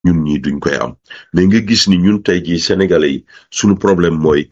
ñun ñi duñ koy am mais nga gis ni ñun tey jii sénégalais yi suñu problème mooy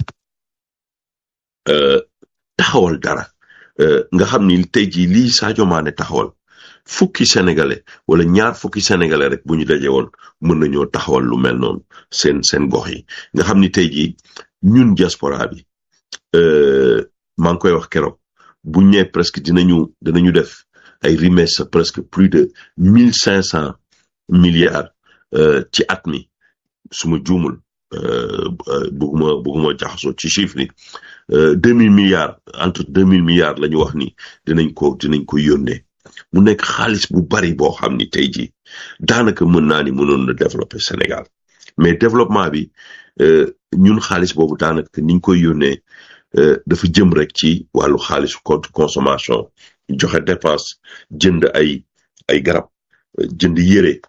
taxawal dara nga xam ni tey jii lii Sadio Mané taxawal fukki sénégalais wala ñaar fukki sénégalais rek bu ñu daje woon mën nañoo taxawal lu mel noonu seen seen gox yi nga xam ni tey jii ñun diaspora bi maa ngi koy wax keroog bu ñëwee presque dinañu dinañu def ay remesse presque plus de mille cinq cent milliards ci at mi su ma juumul bëgguma bëgguma jaxasoo ci chiffre yi deux mille milliards entre deux mille milliards la ñu wax ni dinañ ko dinañ ko yónnee mu nekk xaalis bu bari boo xam ni tey jii daanaka mën naa ni mënoon na développer Sénégal mais développement bi ñun xaalis boobu daanaka niñ koy yónnee dafa jëm rek ci wàllu xaalisu compte consommation joxe dépense jënd ay ay garab jënd yére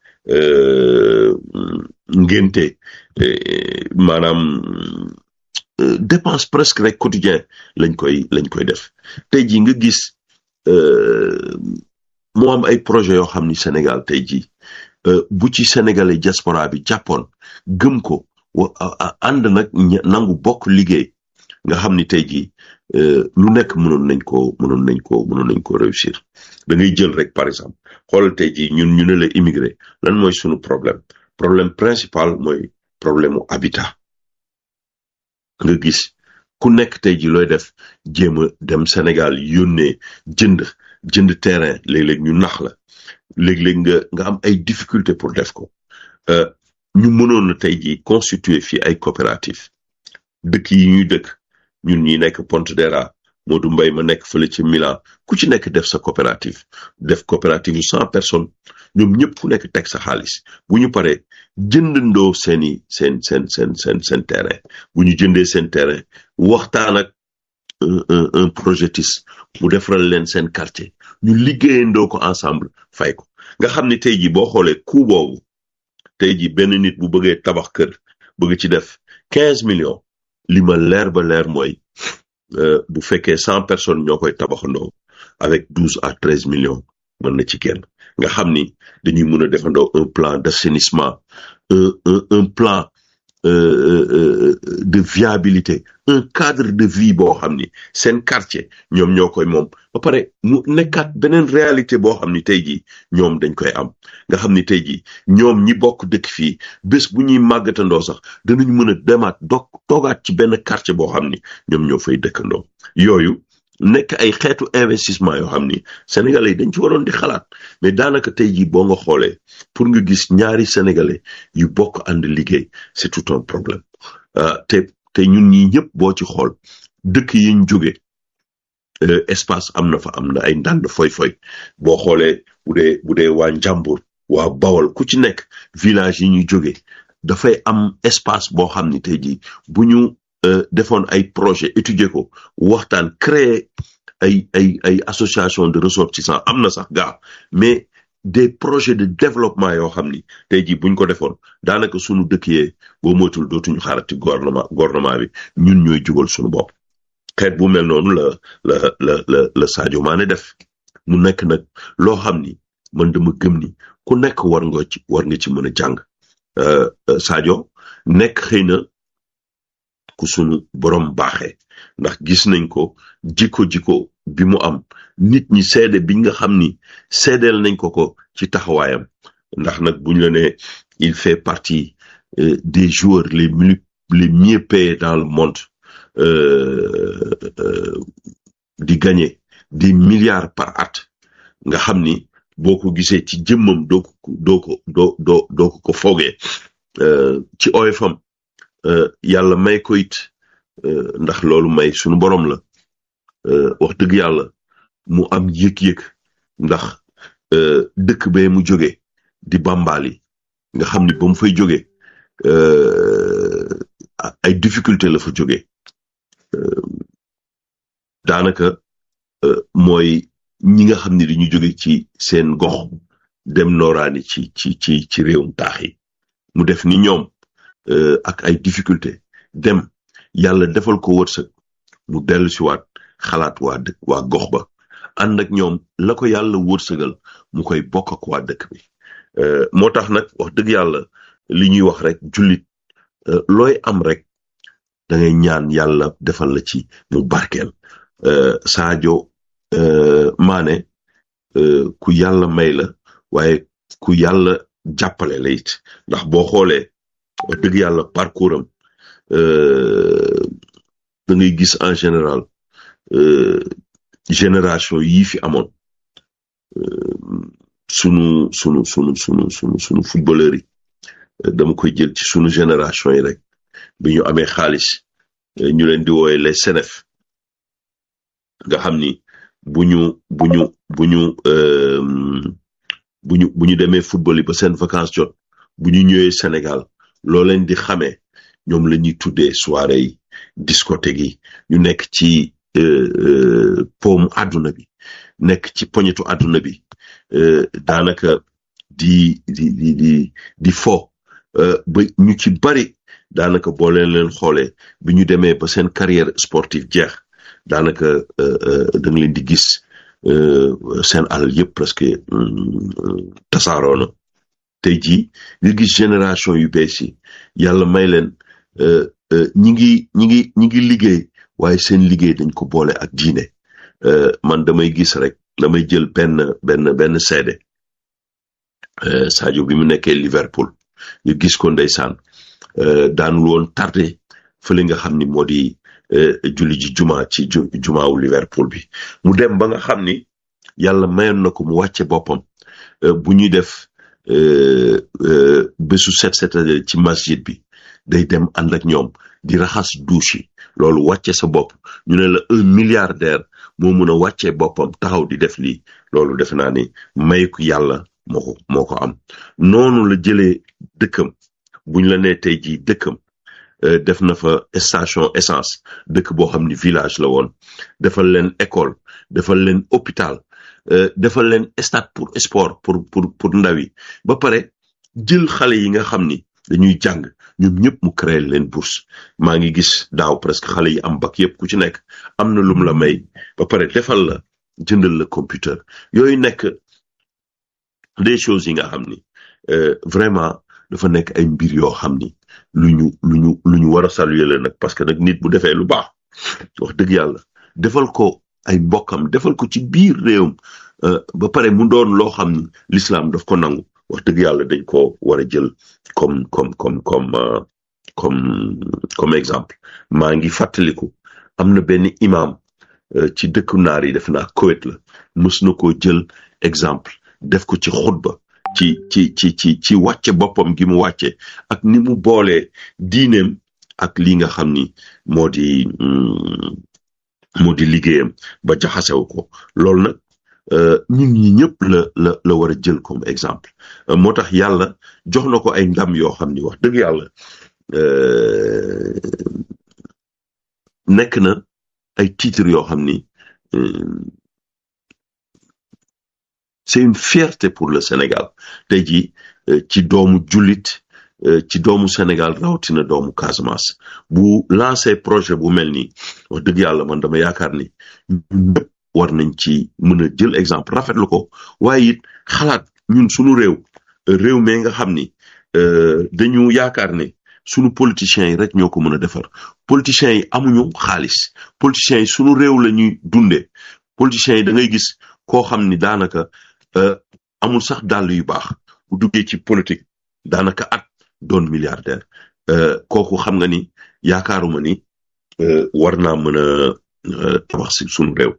ngénte maanaam dépense presque rek quotidien lañ koy lañ koy def tey jii nga gis moo am ay projet yoo xam ni Sénégal tey jii bu ci sénégalais diaspora bi jàppoon gëm ko ànd nag nangu bokk liggéey nga xam ni tey jii lu nekk mënoon nañ ko mënoon nañ ko mënoon nañ ko réussir da ngay jël rek par exemple xoolal tey jii ñun ñu ne la immigré lan mooy sunu problème problème principal mooy problème mu habitat nga gis ku nekk tey jii looy def jéem a dem Sénégal yónnee jënd jënd terrain léeg-léeg ñu nax la léeg-léeg nga nga am ay difficulté pour def ko ñu mënoon na tey jii constituer fii ay coopérative dëkk yi ñuy dëkk ñun ñi nekk Pontedera Modou Mbaye ma nekk fële ci Milan ku ci nekk def sa coopérative def coopérative yu cent personnes ñoom ñëpp ku nekk teg sa xaalis bu ñu paree jëndandoo seeni seen seen seen seen seen terrain bu ñu jëndee seen terrain waxtaan ak un un projetiste mu defaral leen seen quartier ñu liggéeyandoo ko ensemble fay ko nga xam ne tey jii boo xoolee coût boobu tey jii benn nit bu bëggee tabax kër bëgg ci def quinze millions li ma leer ba leer mooy bu fekkee cent personnes ñoo koy tabaxandoo avec douze à treize millions mën na ci kenn nga xam ni dañuy mën a defandoo un plan d'assainissement un un un plan de viabilité un cadre de vie boo xam ni seen quartier ñoom ñoo koy moom ba pare mu nekkaat beneen réalité boo xam ni tey jii ñoom dañ koy am nga xam ni tey jii ñoom ñi bokk dëkk fii bés bu ñuy màggatandoo sax danañ mën a demaat doog toogaat ci benn quartier boo xam ni ñoom ñoo fay dëkkandoo yooyu nekk ay xeetu investissement yoo xam ni sénégalais yi dañ ci waroon di xalaat mais daanaka tey jii boo nga xoolee pour nga gis ñaari sénégalais yu bokk ànd liggéey c'est tout un problème te te ñun ñii ñëpp boo ci xool dëkk yi ñu jóge espace am na fa am na ay ndànd foy-foy boo xoolee bu dee bu dee waa Njàmbur waa Bawol ku ci nekk village yi ñu jóge dafay am espace boo xam ni tey jii bu ñu defoon ay projet étudier ko waxtaan créer ay ay ay association de ressortissants am na sax gaa mais des projets de développement yoo xam ni tey jii buñ ko defoon daanaka sunu dëkk yee boo moytul dootuñu xaarati gouvernement gouvernement bi ñun ñooy jugal sunu bopp xeet bu mel noonu la la la la la Sadio Mané def mu nekk nag loo xam ni man dama gëm ni ku nekk war nga ci war nga ci mën a jàng Sadio nekk xëy na ku sunu borom baaxee ndax gis nañ ko jikko jikko bi mu am nit ñi seede bi nga xam ni seedeel nañ ko ko ci taxawaayam ndax nag buñ la ne il fait partie des joueurs les mieux les mieux payés dans le monde di gagner des milliards par at nga xam ni boo ko gisee ci jëmmam doo ko doo ko doo doo doo ko ko foogee ci oyofam yàlla may ko it ndax loolu may sunu borom la wax dëgg yàlla mu am yëg-yëg ndax dëkk bee mu jóge di bambali nga xam ni ba mu fay jóge ay difficulté la fa jóge daanaka mooy ñi nga xam ni dañu jóge ci seen gox dem nooraani ci ci ci ci réewum taax yi mu def ni ñoom ak ay difficulté dem yàlla defal ko wërsëg mu dellu si waat xalaat waa dëkk waa gox ba ànd ak ñoom la ko yàlla wërsëgal mu koy bokk ak waa dëkk bi moo tax nag wax dëgg yàlla li ñuy wax rek jullit looy am rek da ngay ñaan yàlla defal la ci mu barkeel Sadio Mané ku yàlla may la waaye ku yàlla jàppale la it ndax boo xoolee wax dëgg yàlla parcours am da ngay gis en général génération yii fi amoon sunu sunu sunu sunu sunu sunu footballeur yi dama koy jël ci sunu génération yi rek bi ñu amee xaalis ñu leen di wooye les Senef nga xam ni bu ñu bu ñu bu ñu bu ñu bu ñu demee football yi ba seen vacances jot bu ñu ñëwee Sénégal loo leen di xamee ñoom la ñuy tuddee soirée yi discothèque yi ñu nekk ci poomu àdduna bi nekk ci poñetu àdduna bi daanaka di di di di di fo ba ñu ci bari daanaka boo leen leen xoolee bi ñu demee ba seen carrière sportive jeex daanaka da nga leen di gis seen alal yëpp presque tasaaroo na tey jii nga gis génération yu bees yi yàlla may leen ñi ngi ñi ngi ñi ngi liggéey waaye seen liggéey dañ ko boole ak diine man damay gis rek damay jël benn benn benn seede Sadio bi mu nekkee Liverpool nga gis ko ndeysaan daanul woon tardé fële nga xam ni moo di julli ji juma ci jumaawu Liverpool bi mu dem ba nga xam ni yàlla mayoon na ko mu wàcce boppam bu ñuy def bésu set setale ci masjid bi day dem ànd ak ñoom di raxas douche yi loolu wàcce sa bopp ñu ne la un milliardaire moo mun a wàccee boppam taxaw di def lii loolu defe naa ni mayeku yàlla moo ko moo ko am noonu la jëlee dëkkam buñ la nee tey jii dëkkam def na fa station essence dëkk boo xam ni village la woon defal leen école defal leen hôpital defal leen stade pour sport pour pour pour ndaw yi ba pare jël xale yi nga xam ni dañuy jàng ñoom ñëpp mu créer leen bourse maa ngi gis daaw presque xale yi am bac yëpp ku ci nekk am na lum la may ba pare defal la jëndal la computer yooyu nekk des choses yi nga xam ni vraiment dafa nekk ay mbir yoo xam ni lu ñu lu ñu lu ñu war a saluer la nag parce que nag nit bu defee lu baax wax dëgg yàlla defal ko ay mbokkam defal ko ci biir réewam ba pare mu doon loo xam ni l'islam daf ko nangu wax dëgg yàlla dañ ko war a jël comme comme comme comme comme comme exemple maa ngi fàttaliku am na benn imam ci dëkku naar yi def naa Koweït la mës na koo jël exemple def ko ci xutba ci ci ci ci ci wàcce boppam gi mu wàcce ak ni mu boolee diineem ak li nga xam ni moo di moo di liggéeyam ba jaxasew ko loolu nag ñun ñi ñëpp la la la war a jël comme exemple moo tax yàlla jox na ko ay ndam yoo xam ni wax dëgg yàlla nekk na ay titres yoo xam ni c'est une fierté pour le Sénégal tey jii ci doomu jullit ci doomu Sénégal rawatina doomu Casamance bu lancé projet bu mel nii wax dëgg yàlla man dama yaakaar ni ñëpp war nañ ci mën a jël exemple rafetlu ko waaye it xalaat ñun suñu réew réew mi nga xam ni dañu yaakaar ne sunu politiciens yi rek ñoo ko mën a defar politiciens yi amuñu xaalis politiciens yi sunu réew la ñuy dundee politiciens yi da ngay gis koo xam ni daanaka amul sax dàll yu baax bu duggee ci politique daanaka at doon milliardaire kooku xam nga ni yaakaaruma ni war naa mën a tabax si sunu réew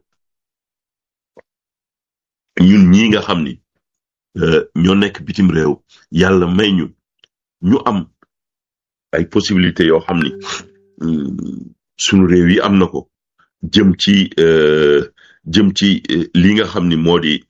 ñun ñi nga xam ni ñoo nekk bitim réew yàlla may ñu ñu am ay possibilités yoo xam ni sunu réew yi am na ko jëm ci jëm ci li nga xam ni moo di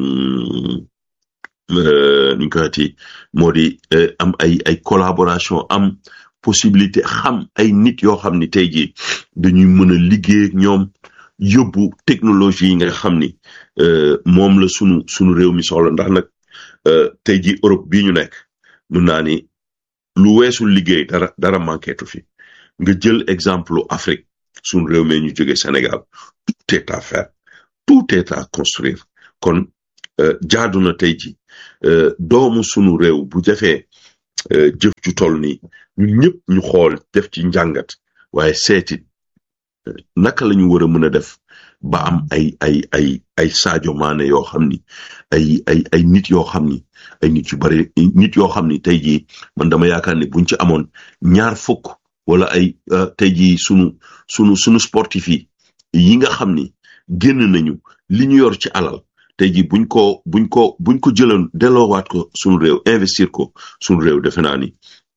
nuñ ko waxati moo di am ay ay collaboration am possibilité xam ay nit yoo xam ni tey jii dañuy mën a liggéey ak ñoom yóbbu technologie yi nga xam ni moom la sunu sunu réew mi soxla ndax nag tey jii Europe bii ñu nekk mun naa ni lu weesul liggéey dara dara manquetu fi nga jël exemple Afrique sunu réew mi ñu jóge Sénégal tout est à faire tout est à construire kon jaadu na tey ji doomu sunu réew bu defee jëf ju toll nii ñun ñëpp ñu xool def ci njàngat waaye seetit naka la ñu war a mën a def ba am ay ay ay ay Sadio Mané yoo xam ni ay ay ay nit yoo xam ni ay nit yu bari nit yoo xam ni tey jii man dama yaakaar ni buñ ci amoon ñaar fukk wala ay tey jii sunu sunu sunu sportif yi yi nga xam ni génn nañu li ñu yor ci alal tey jii buñ ko buñ ko buñ ko jëloon delloowaat ko sunu réew investir ko sunu réew defe naa ni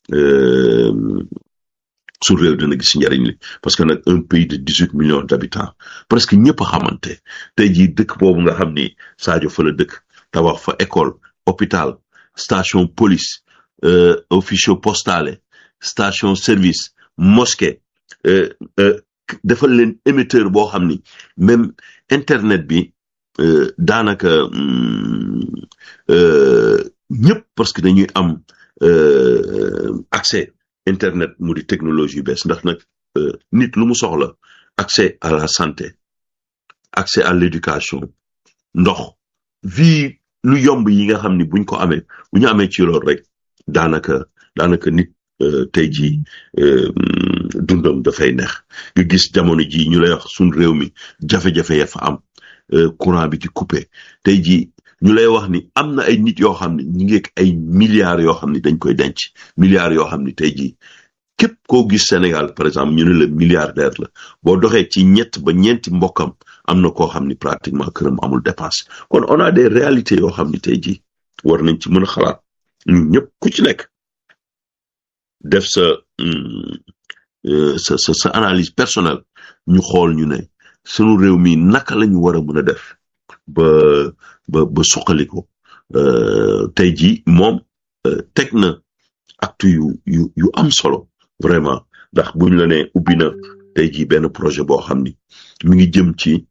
suñu réew dina gis njariñ li parce que nag un pays de dix huit millions d'habitants presque ñëpp a xamante tey jii dëkk boobu nga xam ni Sadio fa la dëkk tabax fa école hôpital station police officio postale station service mosquée defal leen émetteur boo xam ni même internet bi daanaka ñëpp parce que dañuy am accès internet mu di technologie bees ndax nag nit lu mu soxla accès à la santé accès à l'éducation ndox vie lu yomb yi nga xam ni buñ ko amee bu ñu amee ci loolu rek daanaka daanaka nit tey jii dundam dafay neex nga gis jamono ji ñu lay wax suñ réew mi jafe-jafe ya fa am courant bi ci coupé tey jii ñu lay wax ni am na ay nit yoo xam ne ñu ngi ay milliards yoo xam ne dañ koy denc milliards yoo xam ne tey jii képp koo gis Sénégal par exemple ñu ne la milliardaire la boo doxee ci ñett ba ñeenti mbokkam am na koo xam ni pratiquement këram amul dépense kon on a des réalités yoo xam ne tey jii war nañ ci mën a xalaat ñun ñëpp ku ci nekk def sa sa sa sa analyse personnelle ñu xool ñu ne sunu réew mi naka la ñu war a mën a def ba ba ba suqali ko tey jii moom teg na acte yu yu yu am solo vraiment ndax buñ la ne ubbi na tey jii benn projet boo xam ni mi ngi jëm ci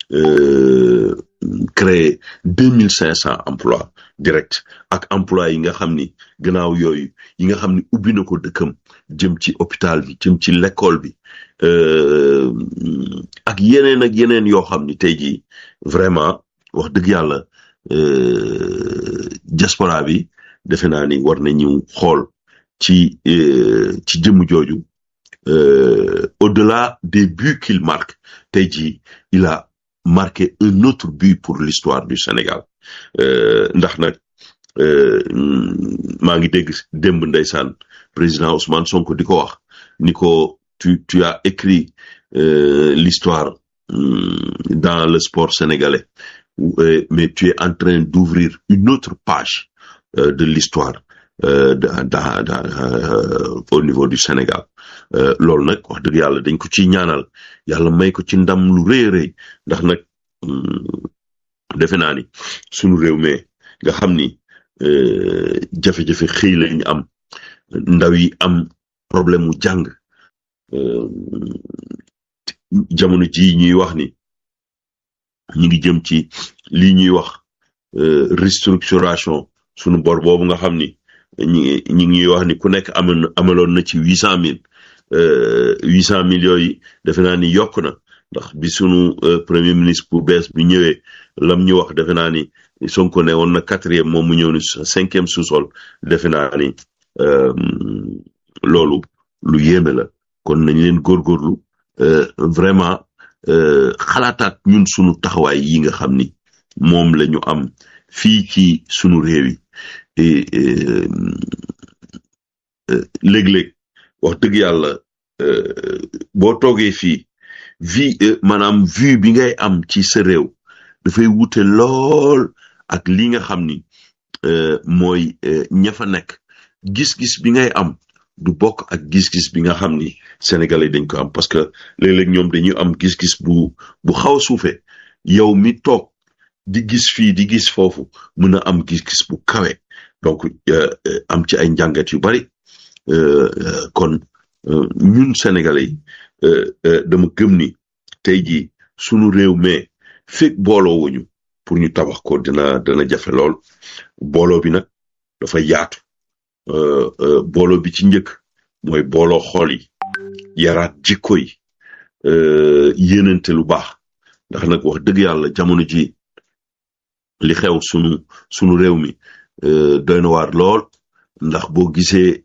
créer deux mille cinq cent emplois direct ak emploi yi nga xam ni gannaaw yooyu yi nga xam ni ubbi na ko dëkkam jëm ci hôpital bi jëm ci l'école bi ak yeneen ak yeneen yoo xam ni tey jii vraiment wax dëgg yàlla diaspora bi defe naa ni war nañu xool ci ci jëmm jooju au-delà des buts qu'il marque tey jii il a marqué un autre but pour l'histoire du Sénégal ndax nag maa ngi dégg démb ndeysaan président Ousmane Sonko di ko wax ni ko tu tu as écrit l'histoire dans le sport sénégalais mais tu es en train d'ouvrir une autre page de l'histoire dans dans au niveau du Sénégal loolu nag wax dëgg yàlla dañ ko ci ñaanal yàlla may ko ci ndam lu rëy rëy ndax nag defe naa ni sunu réew mi nga xam ni jafe-jafe xëy lañ am ndaw yi am problème mu jàng jamono ji ñuy wax ni ñu ngi jëm ci lii ñuy wax restructuration sunu bor boobu nga xam ni ñi ñi ngi wax ni ku nekk amoon amaloon na ci huit cent mille huit cent mille yooyu defe naa ni yokk na ndax bi sunu premier ministre bu bees bi ñëwee lam ñu wax defe naa ni Sonko ne woon na quatrième moom mu ñëw ni cinquième sous-sol defe naa ni loolu lu yéeme la kon nañ leen góorgóorlu vraiment xalaataat ñun sunu taxawaay yi nga xam ni moom la ñu am fii ci sunu réew yi léeg-léeg wax dëgg yàlla boo toogee fii vie maanaam vue bi ngay am ci sa réew dafay wute lool ak li nga xam ni mooy ña fa nekk gis-gis bi ngay am du bokk ak gis-gis bi nga xam ni sénégalais dañ ko am parce que léeg-léeg ñoom dañuy am gis-gis bu bu xaw a suufe yow mi toog di gis fii di gis foofu mën a am gis-gis bu kawe donc am ci ay njàngat yu bari kon ñun sénégalais yi dama gëm ni tey jii sunu réew mais fekk booloo wuñu pour ñu tabax ko dina dina jafe lool booloo bi nag dafa yaatu booloo bi ci njëkk mooy booloo xool yi yaraat jikko yi yéenante lu baax ndax nag wax dëgg yàlla jamono ji li xew sunu sunu réew mi doy na waar lool ndax boo gisee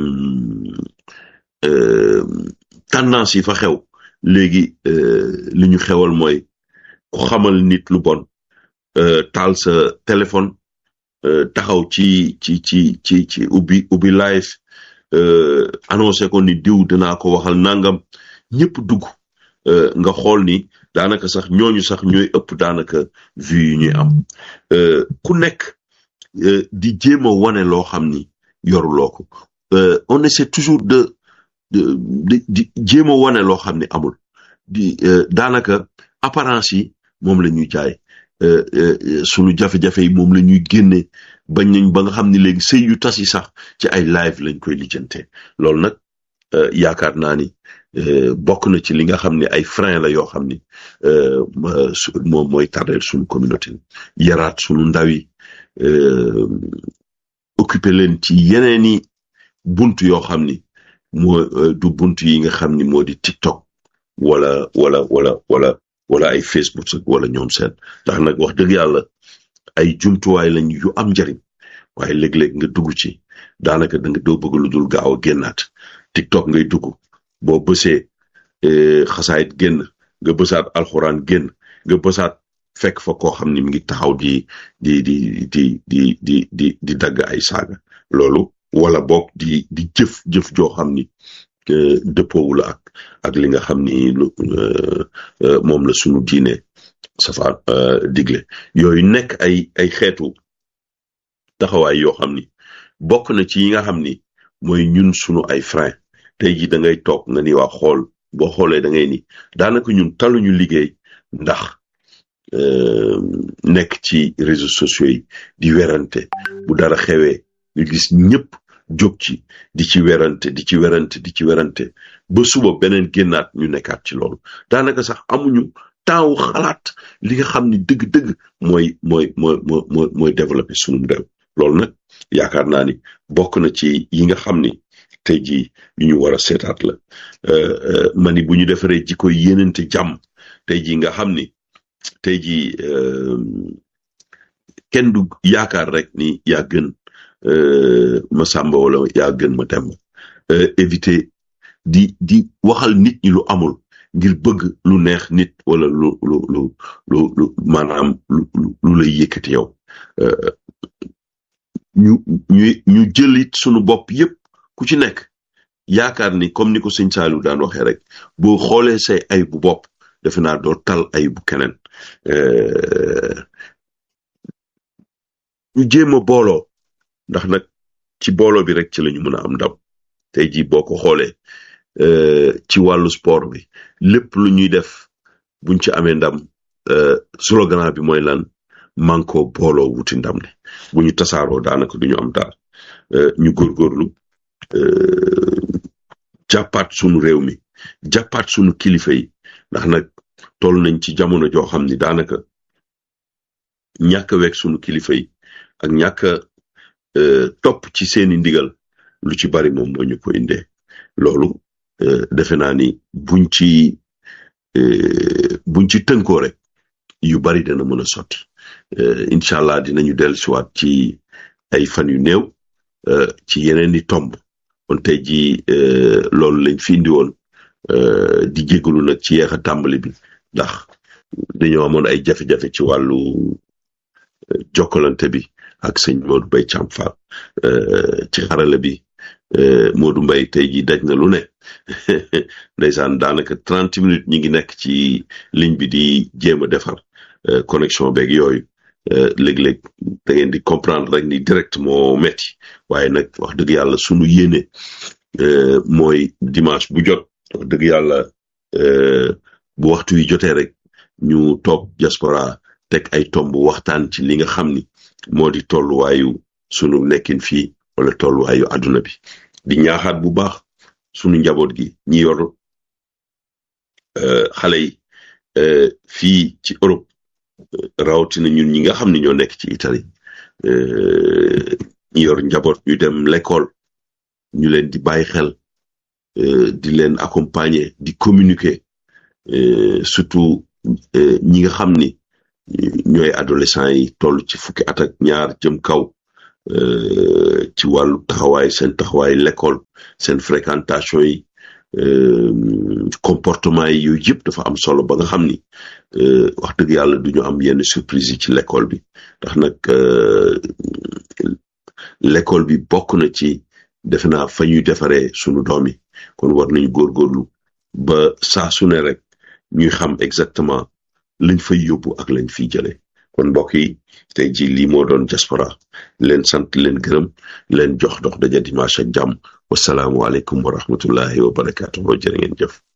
tendance yi fa xew léegi li ñu xewal mooy ku xamal nit lu bon taal sa téléphone taxaw ci ci ci ci ci ubbi ubbi live annoncé ko ni diw dinaa ko waxal nangam ñëpp dugg nga xool ni daanaka sax ñooñu sax ñooy ëpp daanaka vue yi ñuy am ku nekk di jéem a wane loo xam ni yoruloo ko on essaie toujours de de di jéem a wane loo xam ni amul di daanaka apparence yi moom la ñuy jaay sunu jafe-jafe yi moom la ñuy génne bañ nañ ba nga xam ni léegi sëy yu tas yi sax ci ay live lañ koy lijjante loolu nag yaakaar naa ni bokk na ci li nga xam ne ay frein la yoo xam ni moom mooy tardeel suñu communauté yaraat suñu ndaw yi occupé leen ci yeneeni bunt yoo xam ni moo du bunt yi nga xam ni moo di TikTok wala wala wala wala wala ay Facebook wala ñoom seen ndax nag wax dëgg yàlla ay jumtuwaay lañ yu am njariñ waaye léeg-léeg nga dugg ci daanaka da nga doo bëgg lu dul gaaw a génnaat TikTok ngay dugg boo bësee xasaayit génn nga bësaat alxuraan génn nga bësaat fekk fa koo xam ni mi ngi taxaw di di di di di di di di dagg ay saaga loolu wala boog di di jëf jëf joo xam ni dëppoowul ak ak li nga xam ni moom la sunu diine safa digle yooyu nekk ay ay xeetu taxawaay yoo xam ni bokk na ci yi nga xam ni mooy ñun sunu ay frein tey ji da ngay toog nga ni waa xool boo xoolee da ngay ni daanaka ñun taluñu liggéey ndax nekk ci réseaux sociaux yi di werante bu dara xewee nga gis ñëpp jóg ci di ci werante di ci werante di ci werante ba suba beneen génnaat ñu nekkaat ci loolu daanaka sax amuñu temps wu xalaat li nga xam ni dëgg-dëgg mooy mooy mooy mooy mooy développé sunum réew loolu nag yaakaar naa ni bokk na ci yi nga xam ni tey jii yu ñu war a seetaat la ma ni bu ñu defaree jikko yéenante jàmm tey jii nga xam ni tey jii kenn du yaakaar rek ni yaa gën ma sàmba wala yaa gën ma dem éviter di di waxal nit ñi lu amul ngir bëgg lu neex nit wala lu lu lu lu lu maanaam lu lu lay yëkkati yow ñu ñu ñu jëlit sunu bopp yépp ku ci nekk yaakaar ni comme ni ko sëñ Saliou daan waxee rek boo xoolee say ay bu bopp defe naa doo tal ay bu keneen ñu jéem a booloo ndax nag ci booloo bi rek ci lañu mën a am ndam tey jii boo ko xoolee ci wàllu sport bi lépp lu ñuy def buñ ci amee ndam slogan bi mooy lan manko booloo wuti ndam ne bu ñu tasaaroo daanaka duñu am daal ñu góorgóorlu jàppaat sunu réew mi jàppaat sunu kilifa yi ndax nag toll nañ ci jamono joo xam ni daanaka ñàkk a weeg sunu kilifa yi ak ñàkk a topp ci seeni ndigal lu ci bari moom moo ñu ko indee loolu defe naa ni buñ ci buñ ci tënkoo rek yu bari dana mën a sotti incha allah dinañu dellusiwaat ci ay fan yu néew ci yeneen i tomb kon tey jii loolu lañ fi indi woon di jégalu nag ci yeex a tàmbali bi ndax dañoo amoon ay jafe-jafe ci wàllu jokkalante bi ak sëñ Modou Mbaye Thiam Fall ci xarala bi Modou Mbaye tey jii daj na lu ne ndeysaan daanaka trente minutes ñi ngi nekk ci ligne bi di jéem a defar connexion beeg yooyu léeg-léeg da ngeen di comprendre rek ni direct moo metti waaye nag wax dëgg yàlla sunu yéene mooy dimanche bu jot wax dëgg yàlla bu waxtu yi jotee rek ñu toog diaspora teg ay tomb waxtaan ci li nga xam ni moo di tolluwaayu sunu nekkin fii wala tolluwaayu àdduna bi di ñaaxaat bu baax sunu njaboot gi ñi yor xale yi fii ci Europe rawatina ñun ñi nga xam ne ñoo nekk ci Italie ñi yor njaboot ñu dem l'école ñu leen di bàyyi xel di leen accompagner di communiquer surtout ñi nga xam ni ñooy adolescents yi toll ci fukki at ak ñaar jëm kaw ci wàllu taxawaay seen taxawaay l'école seen fréquentation yi comportement yi yooyu yëpp dafa am solo ba nga xam ni wax dëgg yàlla du ñu am yenn surprise yi ci l'école bi ndax nag l'école bi bokk na ci defe naa fa ñuy defaree sunu doom yi kon war nañu góorgóorlu ba saa su ne rek ñuy xam exactement lañ fay yóbbu ak lañ fiy jëlee kon mbokk yi tey ji lii moo doon diaspora leen sant leen gërëm leen jox dox daja dimanche ak jàmm wasalaamualeykum wa rahmatullahi wa barakaatu jërë ngeen jëf